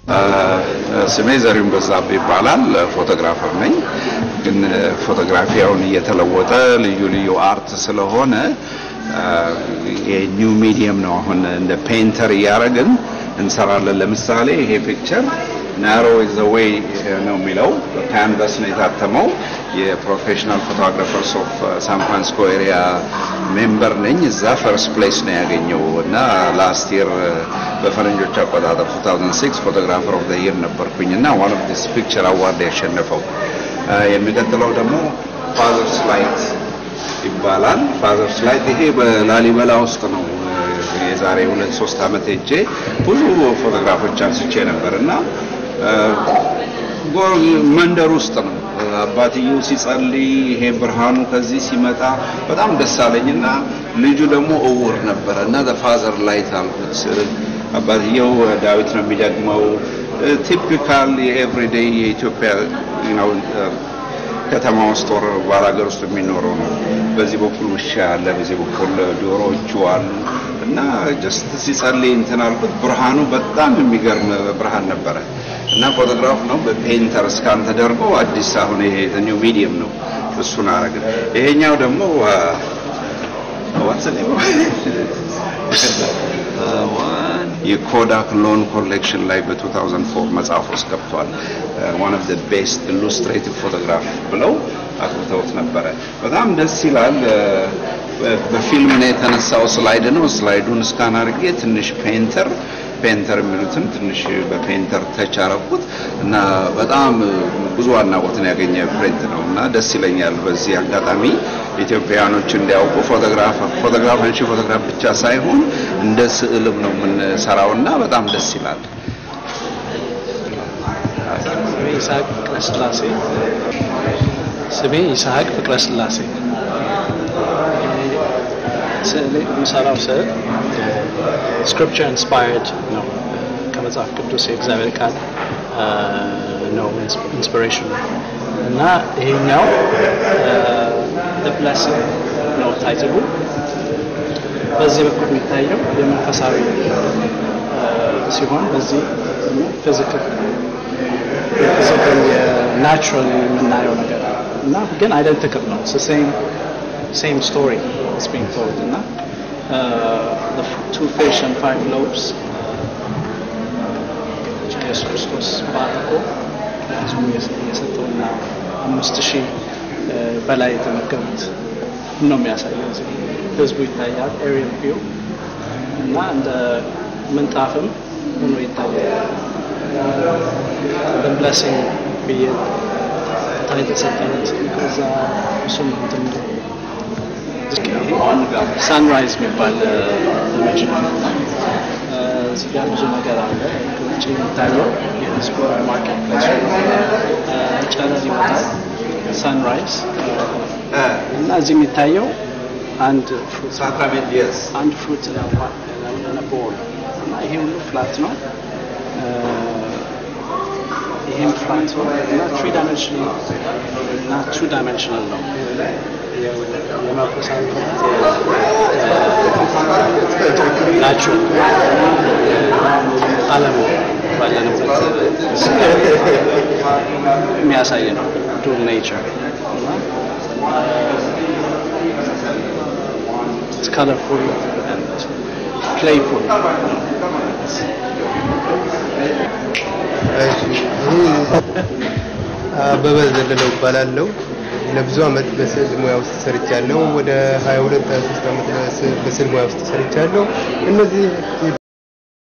ስሜ ዘሪሁን በዛብህ ይባላል። ፎቶግራፈር ነኝ። ግን ፎቶግራፊ አሁን እየተለወጠ ልዩ ልዩ አርት ስለሆነ የኒው ሚዲየም ነው። አሁን እንደ ፔንተር እያደረግን እንሰራለን። ለምሳሌ ይሄ ፒክቸር ናሮ ኢዝ ዘ ዌይ ነው የሚለው ካንቫስ ነው የታተመው። የፕሮፌሽናል ፎቶግራፈርስ ኦፍ ሳን ፍራንሲስኮ ኤሪያ ሜምበር ነኝ። እዛ ፈርስት ፕሌስ ነው ያገኘው እና ላስት ይር በፈረንጆች አቆጣጠር 2006 ፎቶግራፈር ኦፍ ዘ ይር ነበርኩኝ እና ዋን ኦፍ ዲስ ፒክቸር አዋርድ ያሸነፈው። የሚቀጥለው ደግሞ ፋዘርስ ላይት ይባላል። ፋዘርስ ላይት ይሄ በላሊበላ ውስጥ ነው። የዛሬ ሁለት ሶስት ዓመት ሄጄ ብዙ ፎቶግራፎች አንስቼ ነበር እና መንደር ውስጥ ነው አባትየው ሲጸልይ ይሄ ብርሃኑ ከዚህ ሲመጣ በጣም ደስ አለኝና ልጁ ደግሞ እውር ነበረ እና ፋዘር ላይት አልኩት። አባትየው ዳዊት ነው የሚደግመው። ቲፒካል የኤቭሪዴይ የኢትዮጵያ ነው ከተማ ውስጥ ወር ባላገር ውስጥ የሚኖረው ነው። በዚህ በኩል ውሻ አለ፣ በዚህ በኩል ዶሮዎቹ አሉ እና ጀስት ሲጸልይ እንትን አልኩት። ብርሃኑ በጣም የሚገርም ብርሃን ነበረ እና ፎቶግራፍ ነው በፔንተር ስካን ተደርጎ አዲስ አሁን ይሄ ኒው ሚዲየም ነው እሱን አረግን። ይሄኛው ደግሞ የኮዳክ ሎን ኮሌክሽን ላይ በ2004 መጽሐፍ ውስጥ ገብቷል። ዋን ኦፍ ዘ ቤስት ኢሉስትሬቲቭ ፎቶግራፍ ብለው አቅርተውት ነበረ። በጣም ደስ ይላል። በፊልም ነው የተነሳው ስላይድ ነው። ስላይዱን እስካን አድርጌ ትንሽ ፔንተር ፔንተር የሚሉትን ትንሽ በፔንተር ተች አረኩት እና በጣም ብዙ አድናቆትን ያገኘ ፕሪንት ነው እና ደስ ይለኛል። በዚህ አጋጣሚ ኢትዮጵያውያኖች እንዲያውቁ ፎቶግራፍ ፎቶግራፍ አንሺ ፎቶግራፍ ብቻ ሳይሆን እንደ ስዕልም ነው የምንሰራው እና በጣም ደስ ይላል። ይስሐቅ ፍቅረ ስላሴ ስሜ ይስሐቅ ፍቅረ ስላሴ ስዕል የምሰራው ስዕል ስክሪፕቸር ኢንስፓየርድ ነው። ከመጽሐፍ ቅዱስ የእግዚአብሔር ቃል ነው ኢንስፒሬሽን እና ይሄኛው ብለሲንግ ነው ታይትሉ። በዚህ በኩል የሚታየው የመንፈሳዊ ሲሆን በዚህ ፊዚካል ፊዚካል የናቹራል የምናየው ነገር እና ግን አይደንቲካል ነው ሴም ሴም ስቶሪ is being told እና the two fish and five loaves ኢየሱስ ክርስቶስ ባርኮ ህዝቡ የሰጠውና አምስት ሺህ በላይ የተመገቡት ነው የሚያሳየው። እዚህ ህዝቡ ይታያል፣ ኤሪየል ቪው እና እንደ ምንጣፍም ሆኖ ይታያል። ብለሲንግ ብዬ ታይትል ሰጠነት ከዛ እሱም እንትን ሳንራይዝ የሚባል ኢሜጅ ነው። እዚህ ጋር ብዙ ነገር አለ። ከውጭ የሚታየው የህዝቡ ማርኬት ፕሌስ ጨረር ይመጣል። ሳንራይዝ እና እዚህ የሚታየው አንድ ፍሩት አንድ ፍሩት ቦል እና ይሄ ሁሉ ፍላት ነው። ይሄም ፍላት ነው እና ትሪ ዳይሜንሽናል እና ቱ ዳይሜንሽናል ነው። የመንፈሳዊ ናቸው ዓለም ባለንበት የሚያሳይ ነው። ዱል ኔቸር colorful and playful. አበበ ዘለለው እባላለሁ። ለብዙ አመት በስዕል ሙያ ውስጥ ሰርቻለሁ። ወደ 22 23 አመት በስዕል ሙያ ውስጥ ሰርቻለሁ። እነዚህ